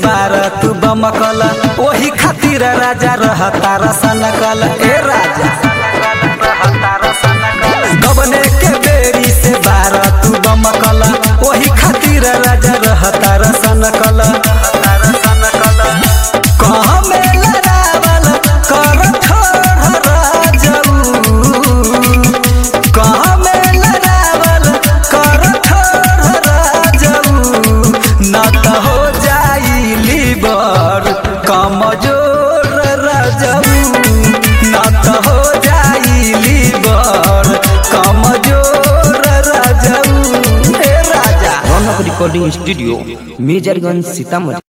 बार तू बमकल ओही खातिर राजा रहता रसनकल ए राजा गबने के बेरी से बार तू बमकल ओही खातिर राजा रहता रसनकल कहाँ में लड़ावल कर ठोर राजऊ कहाँ में लड़ावल कर ठोर राजऊ न त हो जाई लीवर कमजोर राजऊ न त हो जाई लीवर कमजोर राजऊ ए राजा रौनक रिकॉर्डिंग स्टूडियो मेजरगंज सीतामढ़ी